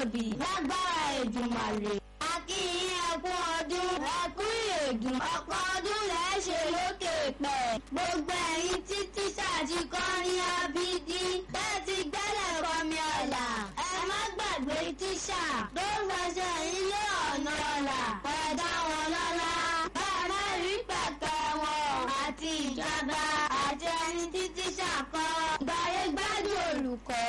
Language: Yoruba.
tóbi lágbára Èdùmàrè. a kí yín ẹ kú ọdún ẹ kú ìrèdùn ọ̀pọ̀ ọdún lẹ́ ṣe lókè pẹ̀. gbogbo ẹ̀yin tí tíṣà ti kọ́ ní abídí bẹ́ẹ̀ ti gbẹ́lẹ̀ kọ́mi ọ̀la. ẹ má gbàgbé tíṣà tó fẹsẹ̀ ilé ọ̀nà ọ̀la pẹ̀dá wọn lọ́la. bá a má rí pẹ̀pẹ̀ wọn àti ìjọba àti ẹni tí tíṣà kọ́ gbàyé gbádùn olùkọ́.